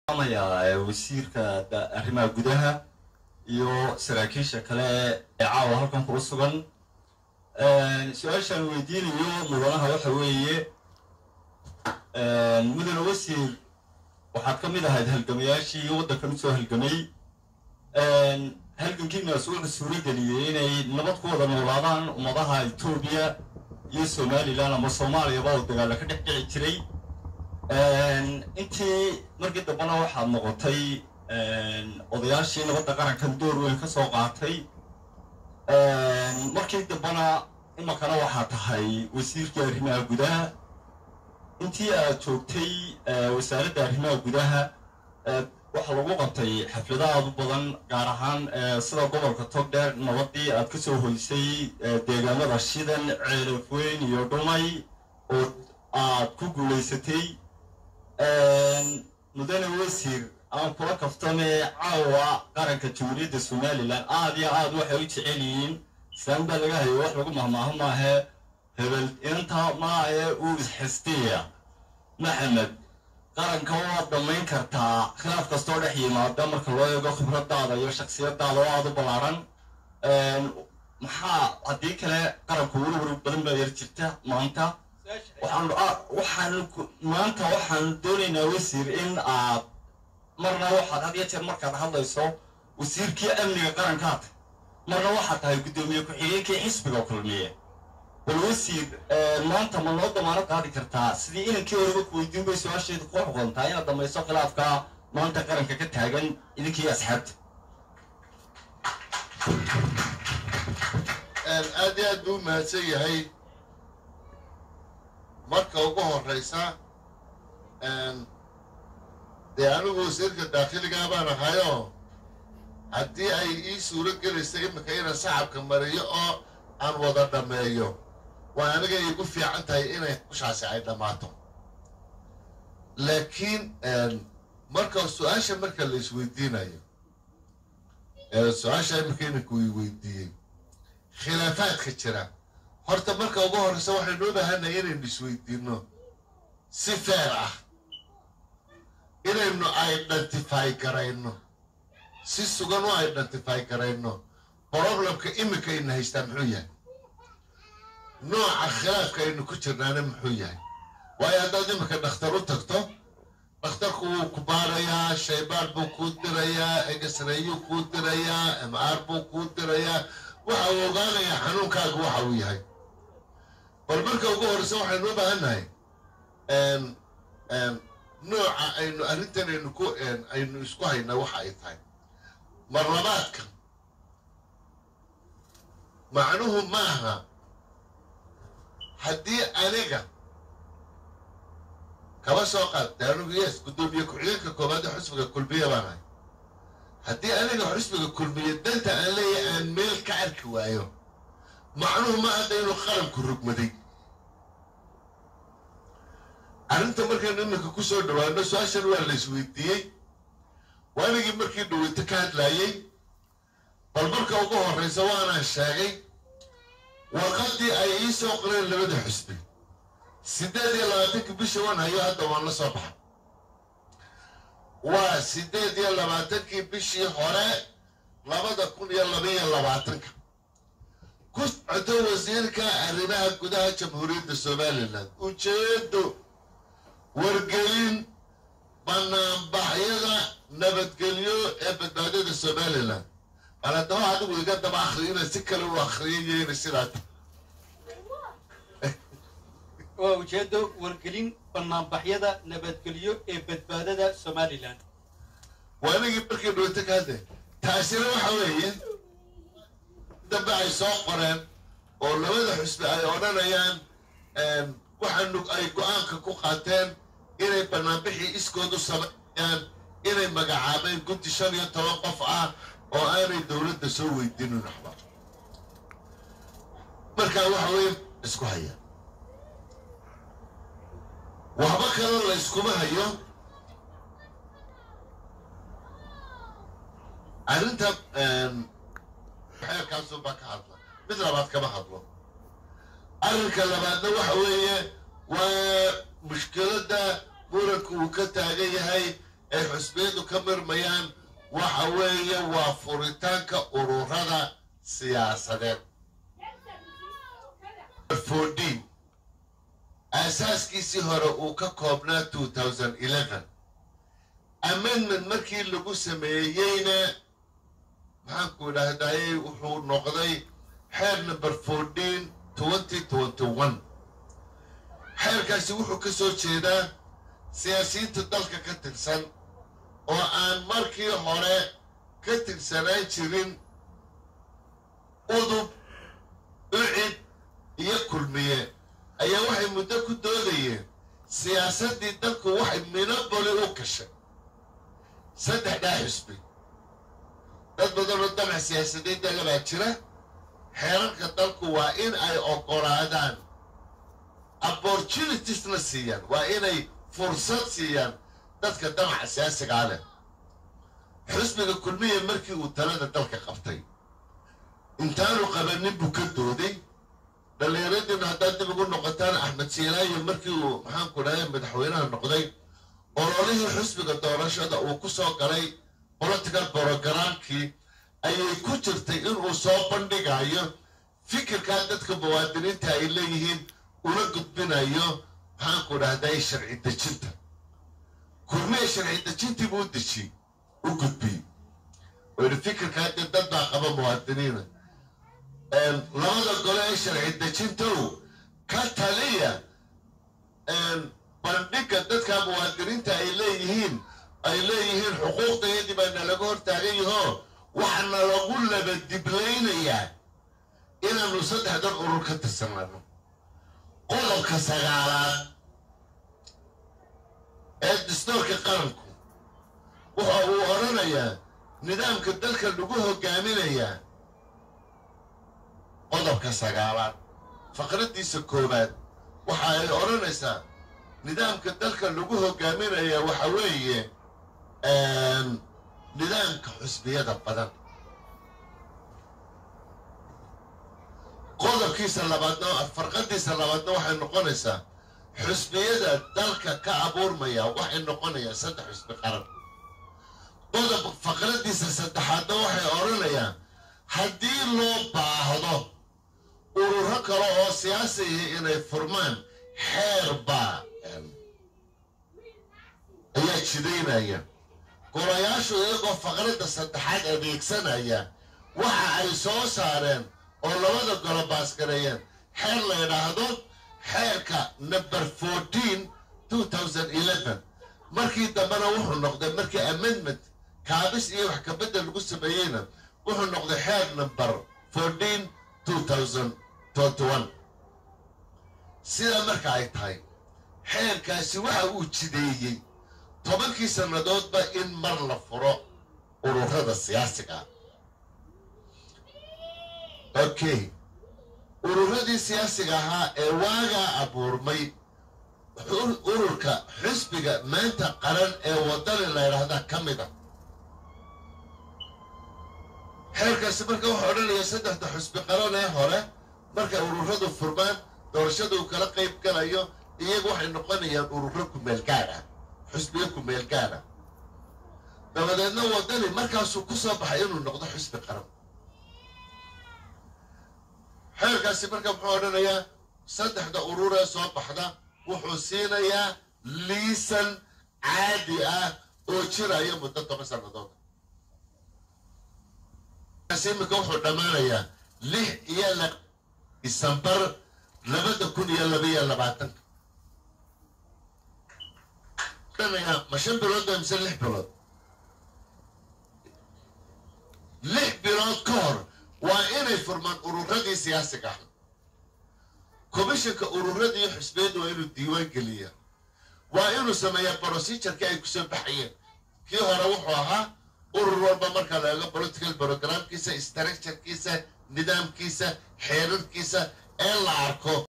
amayaa wasiirka arrimaha gudaha iyo saraakiisha kale ee caawa halkan kula sugan su-aashaan weydiinayo mudanaha waxa weeye mudane wasiir waxaad ka mid ahayd halgamayaashii waddankan usoo halgamay halgankiinaas wuxuu suurageliyey inay nabad ku wada noolaadaan ummadaha etoobiya iyo somalilan ama soomaaliyaba oo dagaalla ka dhex dhici jiray intii markii dambena waxaad noqotay odayaashii nabadda qarankan door weyn ka soo qaatay markii dambena imakana waxaa tahay wasiirkii arrimaha gudaha intii aad joogtay wasaaradda arrimaha gudaha waxaa lagu qabtay xaflado aad u badan gaar ahaan sida gobolka togdheer nabadii aad kasoo hoysay deegaamada shidan ceelafweyn iyo dhumay oo aad ku guulaysatay mudane wasiir aan kula kaftame caawa qaranka jamhuuriyadda somalilan aad iyo aad waxay u jecel yihiin islaan baa laga hayo wax lagu mahmaaho maahe hebel inanta maahe uu isxistiya maxamed qaranka waad dhammayn kartaa khilaaf kastoo dhex yimaada marka loo eego khibradaada iyo shaksiyadaada oo aada u ballaaran maxaa haddii kale qaranku werwer badan baa yar jirta maanta waxaan waxaan maanta waxaan doonaynaa wasiir in aad marna waxaad had iyo jeer markaad hadlayso wasiirkii amniga qarankaad marna waxaad tahay guddoomiye ku-xigeenkii xisbiga kulmiye bal wasiir maanta ma noo damaano qaadi kartaa sidii inankii horeba ku weydiin bay su-aasheedu ku xuqontaa inaad dhamayso khilaafka maanta qaranka ka taagan idinkii asxaabta aad iyo aad buu u mahadsan yahay marka ugu horraysa dee anigu wasiirka daakhiligaa baan ahayoo haddii ay ii suuro gelaysa iminka inaan saxabka mariyo oo aan wada dhammeeyo waa aniga iigu fiican tahay inay hawshaasi ay dhammaato laakiin marka su-aasha marka la isweydiinayo su-aasha iminka inanku ii weydiiyey khilaafaadka jira horta marka ugu horreysa waxaynu u bahanay inaynu isweydiinno si feer ah inaynu identify garayno si sugan u identify garayno problemka iminka ayna haystaa muxuu yahay nooca khilaafka aynu ku jirnaana muxuu yahay waayo haddaad iminka dhakhtar u tagto dhakhtarku wuu ku baarayaa shaybaar buu kuu dirayaa egesrayuu kuu dirayaa mr buu kuu dirayaa waxa uu ogaanayaa xanuunkaaga waxa uu yahay bal marka ugu horreysa waxaynu u baahannahay nooca aynu arrintan aynu ku aynu isku haynaa waxa ay tahay marlabaadka macnuhu maaha haddii aniga kaba soo qaad de anigu yes guddoomiye ku-xigeenka koobaad ee xusbiga kulmiye baan ahay haddii aniga xusbiga kulmiye danta aan leeyahay aan meel ka arki waayo macnuhu ma hadda inuu qaranku rugmaday arrinta markaynu iminka ku soo dhawaano su-aashan waa la isweydiiyey waanigii markii dhaweyto ka hadlaayey bal marka ugu horraysa waanaan sheegay warqaddii ay ii soo qoreen labada xusbi siddeed iyo labaatankii bisha wan hayo hadda waan la soo baxay waa siddeed iyo labaatankii bishii hore labada kun iyo labaiyo labaatanka ku socoto wasiirka arrimaha gudaha jamhuuriyadda somalilan ujeedo wargelin banaanbaxyada nabadgelyo ee badbaadada somalilan bal haddaba adigu iga daba akri inay si kale u akriyayo inay sidaa waa ujeedo wargelin banaanbaxyada nabadgelyo ee badbaadada somalilan waa anigii markii dhaweyto ka hadlay taasina waxa weeye dambe ay soo qoreen oo labada xusbi ay odhanayaan waxaanu ay go-aanka ku qaateen inay banaanbixii iskoodu sameeyaan inay magacaabeen guddi shan iyo toban qof ah oo aanay dowladda soo weydiinin waxba markaa waxa weeye isku haya waxba kaloo la yskuma hayo arrinta xeerkaasunbaa ka hadla mid labaad kama hadlo arrinka labaadna waxa weeye waa mushkiladda muranku uu ka taagan yahay ay xusbiyadu ka mirmayaan waxa weeye waa furitaanka ururada siyaasadeed fourteen aasaaskiisii hore uu ka koobnaa two thousand eleven amendment markii lagu sameeyeyna maxaanku idhaahdayey wuxuu noqday xeer number fourteen twenty twenty one xeerkaasi wuxuu ka soo jeedaa siyaasiyiinta dalka ka tirsan oo aan markii hore ka tirsanaan jirin udub ucid iyo kulmiye ayaa waxay muddo ku doodayeen siyaasaddii dalku waxay minoboli u gashay saddexdaa xusbi dad badanoo damac siyaasadeed dalabaa jira xeerarka dalku waa in ay oggolaadaan opportunitiesna siiyaan waa inay fursad siiyaan dadka damaca siyaasigaa leh xusbiga kulmiya markii uu talada dalka qabtay intaanu qabanin buu ka dooday dhallinyaradiina haddaad dib ugu noqotaan axmed siilaayo markii uu maxaanku dhahay madaxweynaha noqday ololihii xusbiga doorashada uu ku soo galay political brogramkii ayay ku jirtay inuu soo bandhigayo fikirkaa dadka muwaadiniinta ay leeyihiin una gudbinayo maxaanku dhahday sharci dejinta kulmiya sharci dejintii buu u dejiy u gudbiyey oo yidhi fikirkaa dee dad baa qaba muwaadiniina labada gole ee sharci dejintow ka taliya bandhigga dadka muwaadiniinta ay leeyihiin ay leeyihiin xuquuqdayadii baa nalaga hortaagan yahoo waxaana lagu laba diblaynayaa inaanu saddexdan urur ka tirsanaano qodobka sagaalaad ee dastoorka qaranku waxa uu odhanayaa nidaamka dalka lagu hogaaminayaa qodobka sagaalaad faqraddiisa koowaad waxa ay odhanaysaa nidaamka dalka lagu hogaaminayaa waxa weeye nidaamka xusbiyada badan qodobkiisa labaadna farqadiisa labaadna waxay noqonaysaa xusbiyada dalka ka abuurmaya waxay noqonayaan saddex xusbi qaran qodob faqradiisa saddexaadna waxay odhanayaan haddii loo baahdo ururo kale oo siyaasihi inay furmaan xeer baa ayaa jidaynaya golayaashu iyagoo faqradda saddexaad adeegsanaya waxa ay soo saareen oo labada golo baasgareeyeen xeer la yidhaahdo xeerka number fourteen two thousand eleven markii dambena wuxuu noqday markii amendment kaabis iyo wax kabedel lagu sameeyeyna wuxuu noqday xeer number fourteen two thousand twenty one sidaa marka ay tahay xeerkaasi waxa uu jideeyey tobankii sannadoodba in mar la furo ururada siyaasiga okay ururadii siyaasiga ahaa ee waagaa abuurmay ururka xisbiga maanta qaran ee wadani la ydhaahdaa ka mid a xeerkaasi marka wuxuu odhanaya saddexda xusbi qaran ee hore markay ururadu furmaan doorashada uu kala qayb galayo iyagu waxay noqonayaan ururo kumeelgaad ah xusbiyo kumeelgaad ah dabadeedna wadani markaasuu ku soo baxay inuu noqdo xusbi qaran xeerkaasi marka muxuu odhanayaa saddexda urur ee soo baxda wuxuu siinayaa liisan caadi ah oo jiraya muddo toban sannadood imika wuxuu dhammaanayaa lix iyo la disembar labada kun iyo labaiyo labaatanka ma shan bilood ba mise lix bilood lix bilood ka hor waa inay furmaan ururadii siyaasiga ah komishanka ururadii xusbiyadda waa inuu diiwaan geliyaa waa inuu sameeyaa procedureki ay kusoo baxayeen kii hore wuxuu ahaa urur walba marka la eego political programkiisa structurekiisa nidaamkiisa xeerarkiisa ee la arko